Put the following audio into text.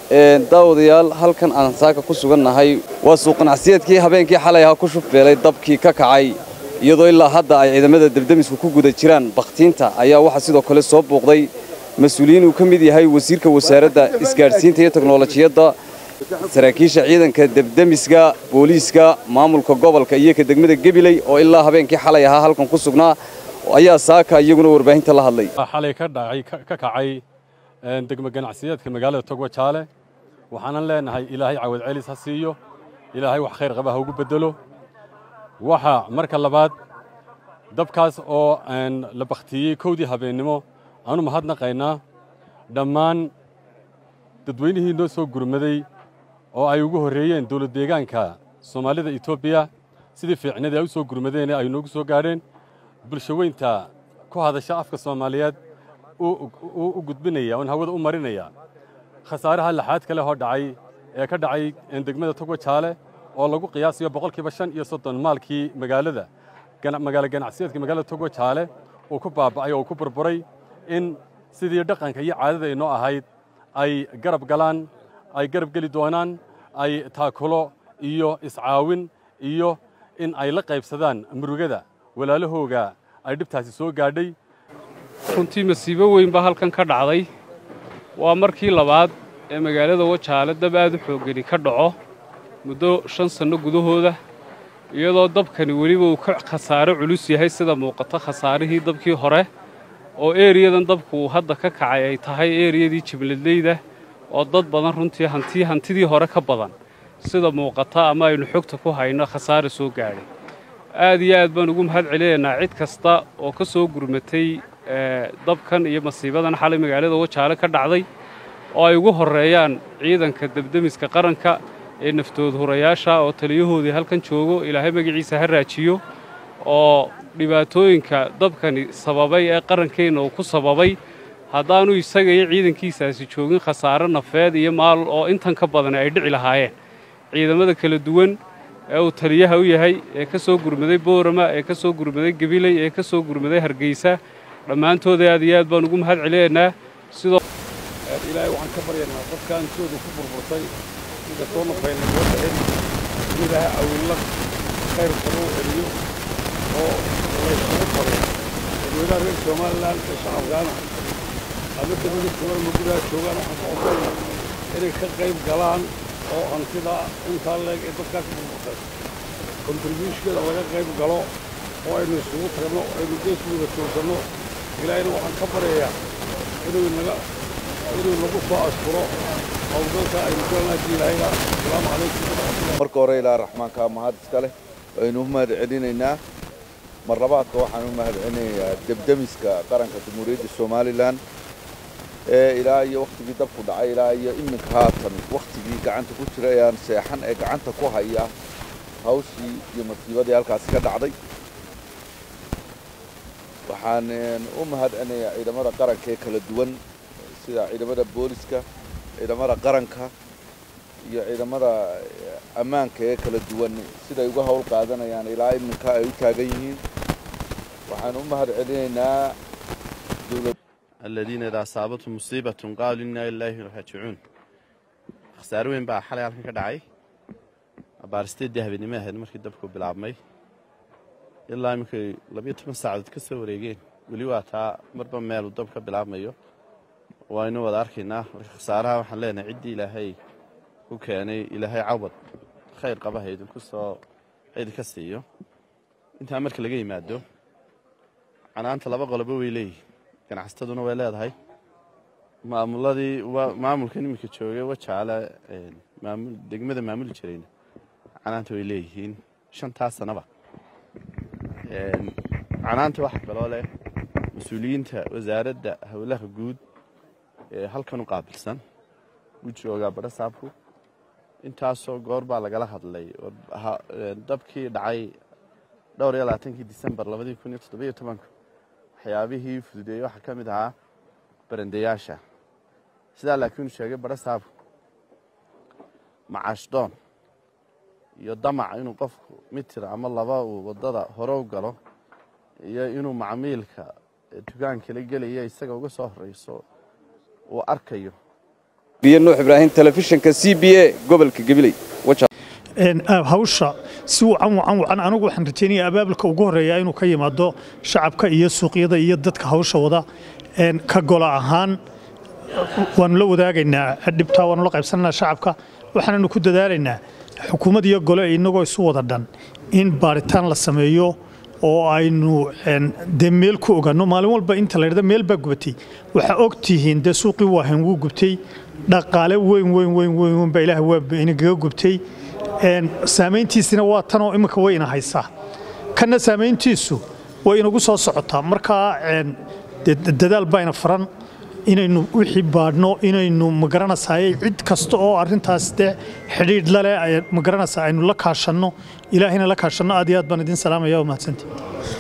daawadayaal halkan aan saaka ku sugannahay waa suuq ganacsiyeedkii habeenkii xalay ahaa ku shufbeelay dabkii ka kacay iyadoo ilaa hadda ay ciidamada debdemisku ku guda jiraan bakhtiinta ayaa waxaa sidoo kale soo buuqday mas-uuliyiin uu ka mid yahay wasiirka wasaaradda isgaadhsiinta iyo teknolojiyadda saraakiisha ciidanka debdemiska booliiska maamulka gobolka iyo ka degmada gebiley oo ilaa habeenkii xalay ahaa halkan ku sugnaa ayaa saaka iyaguna warbaahinta la hadlay xalay ka dhacay ka kacay degmo ganacsiyeedka magaalada togwa jaale waxaanan leenahay ilaahay cawad celis ha siiyo ilaahay wax khayr qaba ha ugu beddelo waxa marka labaad dabkaas oo la bakhtiyey kowdii habeennimo aanu mahadnaqaynaa dhammaan dadweynihii noo soo gurmaday oo ay ugu horreeyeen dowlad deegaanka soomaalida etoobiya sidii fiicnadii ay u soo gurmadeen ay noogu soo gaadheen bulsho weynta ku hadasha afka soomaaliyeed u gudbinaya oon hawada u marinaya khasaaraha laxaad kale hoo dhacay ee ka dhacay degmada togwa jaale oo lagu qiyaasayo boqolkiiba shan iyo soddon maalkii magaalada magaalo ganacsiyeedka magaalada togwa jaale uu ku baaba'ay oo ku burburay in sidii dhaqanka iyo caadada inoo ahayd ay garab galaan ay garab geli doonaan ay taakulo iyo iscaawin iyo in ay la qaybsadaan murugada walaalahooga ay dhibtaasi soo gaadhay runtii masiibo weyn baa halkan ka dhacday waa markii labaad ee magaalada wajaale dab aad u xooggani ka dhaco muddo shan sanno gudahooda iyadoo dabkani weliba uu ka khasaaro culus yahay sida muuqata khasaarihii dabkii hore oo eeriyadan dabku uu hadda ka kacay ay tahay eeriyadii jibladleyda oo dad badan runtii hanti hantidii hore ka badan sida muuqata ama aynu xogta ku hayno khasaare soo gaadhay aad iyo aad baan ugu mahad celinaynaa cid kasta oo ka soo gurmatay dabkan iyo masiibadan xalay magaalada wajaale ka dhacday oo ay ugu horreeyaan ciidanka debdemiska qaranka ee naftood hurayaasha oo taliyahoodii halkan joogo ilaahay magaciisa ha raajiyo oo dhibaatooyinka dabkani sababay ee qarankeenna uu ku sababay haddaanu isaga iyo ciidankiisaasi joogin khasaare nafeed iyo maal oo intan ka badan ay dhici lahaayeen ciidamada kala duwan ee uu taliyaha u yahay ee ka soo gurmaday boorama ee ka soo gurmaday gabiley ee ka soo gurmaday hargeysa dhammaantooda aad iyo aad baan ugu mahad celinaynaa sidoo ilaahay waxaan ka baryaynaa dadka antooda ku burburtay sida soo nafayna soo dhicin in ilaahay awilla khayr kaba u celiyo oo laysugu faro dadweynaha reer somalilan ee shacabkaana ama dabada joogaan ama gudaha joogaan waxaan ka codsanaya inay ka qayb galaan oo hantida intaa leeg ee dadkaa ka burburtay kontribuushkeeda laga qayb galo oo aynu isugu tagno aynu gees wada joogsanno ilaahayna waxaan ka baryayaa inuu naga inuu nagu soo ashkuro howlgalka aynu kulanaaji ilaahayna asalaamu calaykum waraxmatullahi marka hore ilaa raxmaanka mahad iska leh aynu u mahad celinaynaa mar labaadka waxaan u mahad celinayaa debdemiska qaranka jamhuuriyadda somalilan ee ilaa iyo wakhtigii dabku dhacay ilaa iyo iminka haatan wakhtigii gacanta ku jira ee aan seexan ee gacanta ku haya hawshii iyo masiibadii halkaasi ka dhacday waxaan u mahad celinayaa ciidamada qaranka ee kala duwan sida ciidamada booliska ciidamada qaranka iyo ciidamada ammaanka ee kala duwan siday uga howl qaadanayaan ilaa iminka ay u taagan yihiin waxaan u mahad celinaynaa dowlad الذين إذا أصابتهم مصيبة قالوا إنا لله راجعون خسار weyn baa xalay halkan ka dhacay abaaristeedii habeenimo ahayd markii dabku bilaabmay ilaa iminkay labiyo toban saacadood ka soo wareegeen weli waa taa marba meelu dab ka bilaabmayo waynu wada arkaynaa marka khasaaraha waxaan leenahay ciddii ilaahay ku keenay ilaahay cawad khayr qabaha idinku soo idinka siiyo intaa marka laga yimaado canaanta laba qolobo way leeyihin ganacsataduna way leedahay maamuladii maamulkan iminka joogay wajaale degmada maamuli jirayna canaanta way leeyihiin shantaas sanaba canaanta waxa kaloo leh mas-uuliyiinta wasaaradda howlaha guud ee halkan u qaabilsan u joogaa badha saabku intaasoo goor baa lagala hadlay dabkii dhacay dhowr iyo labaatankii disembar labadii kun iyo toddobiyo tobanka waxyaabihii fududeeyey waxaa ka mid ahaa barandayaasha sidaa laakiin uu sheegay badha saabku macaashdoon iyo damac inuu qofku mitir ama laba uu waddada hore u galo iyo inuu macmiilka dukaankala gelaya isaga uga soo horeyso uu arkayo biyo nuux ibraahim telefishinka c b a gobolka gabiley hawsha si wacan wacan wacan anigu waxaan rajaynaya abaabulka ugu horeeya inuu ka yimaado shacabka iyo suuqyada iyo dadka hawsha wada ka gola ahaan waanu la wadaagaynaa dhibtaa waanu la qaybsananaa shacabka waxaananu ku dadaalaynaa xukuumad iyo gole inagoo isu wada dhan in baaritaan la sameeyo oo aynu dee meel ku ogaanno maalin walba inta la yidhahdo meel baa gubatay waxaa og tihiin dee suuqii waahan wuu gubtay dhaqaale weyn weyn weyn weyn weyn baa ilaah waa inagaga gubtay saamayntiisina waa tanoo imminka way ina haysaa kanna saamayntiisu way inagu soo socotaa markaa dadaal baa ina faran inaynu wixii baadhno inaynu magaranaysaayey cid kasta oo arrintaas dee xidhiidh laleh magaranaysaa aynu la kaashanno ilaahayna la kaashanno aad iyo aad baan idin salaamaya waa mahadsantii